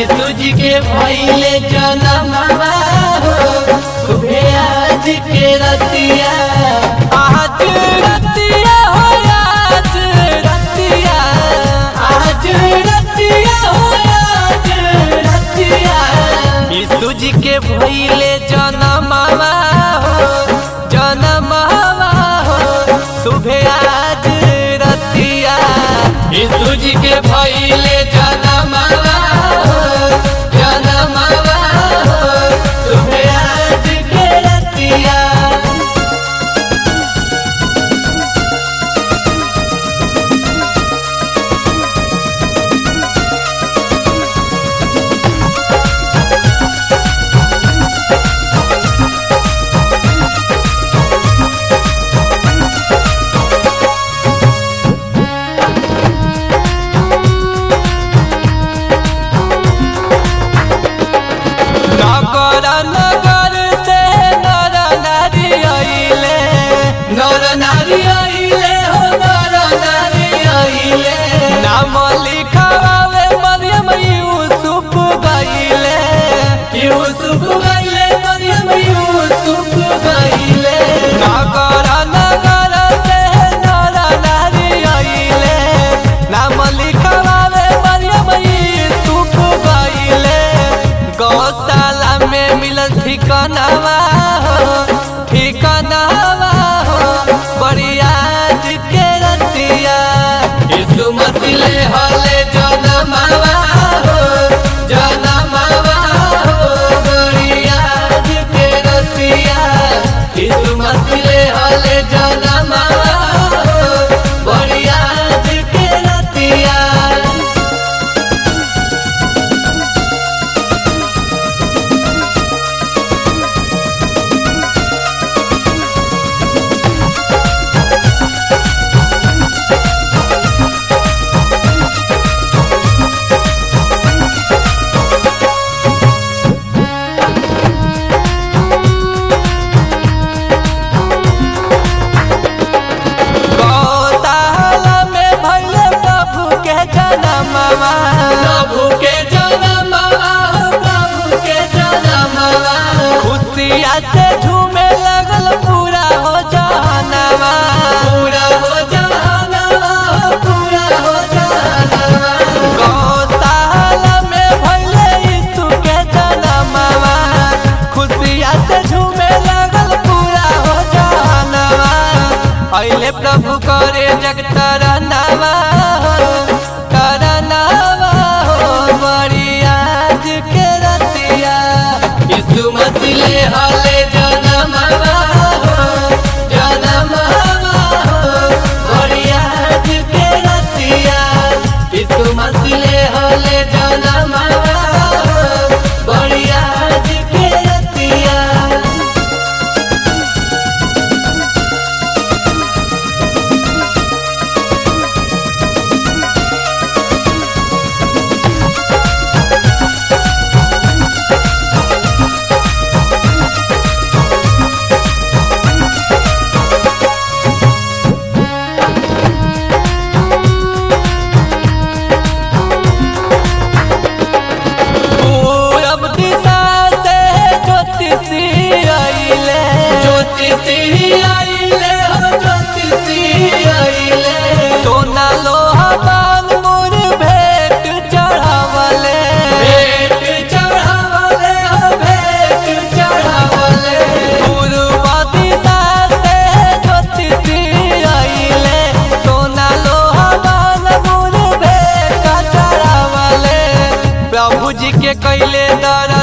यीशु जी के भइले जनमवा हो सुबह आज के रतिया आज रतिया हो आज रतिया आज रतिया हो आज रतिया यीशु जी के भइले जनमवा हो जनमवा हो सुबह आज रतिया यीशु जी के भइले जनमवा हो जनमवा हो सुबह आज के रतिया नगर नगर से नर नारी अइले नर नारी आइले हो नर नारी आइले नाम लिखावे मरियम यूसुफ गइले यूसुफ गइले मरियम यूसुफ गइले नगर नगर से नर नारी अइले नाम लिखावे मरियम यूसुफ गइले गौशाला में मिलल ठिकानावा हो ठिकानावा हो बड़ियाज के रतिया यीशु मसीह हले जनमवा हो जनमवा हो गरियाज के रतिया यीशु मसीह हले जनमवा हो गरियाज के रतिया गौशाला में भइले प्रभु के जनमवा प्रभु के जनमवा हो प्रभु के जनमवा खुशिया से झूमे लगल पूरा हो जहनवा पूरा हो जहानवा हो पूरा हो जहानवा गौशाला में भइले यीशु के जनमवा खुशिया से झूमे लगल पूरा हो जहनवा अइले प्रभु करे जगतरनवा करनवा हो बड़ियाज के रतिया यीशु मसीह हले जनमवा हो जनमवा हो बढ़ियाज के रतिया यीशु मसीह हले जनमवा हो बढ़ियाज के रतिया पूरब दिशा से ज्योतिषी अइले ज्योतिषी आइले हो ज्योतिषी आइले सोना लोहा बाल मोर भेंट चढ़ावले भेंट चढ़ावले हो भेंट चढ़ावले पूर्व दिशा से ज्योतिषी अइले सोना लोहा बाल मोर भेंट चढ़ावले प्रभु जी के कैले दर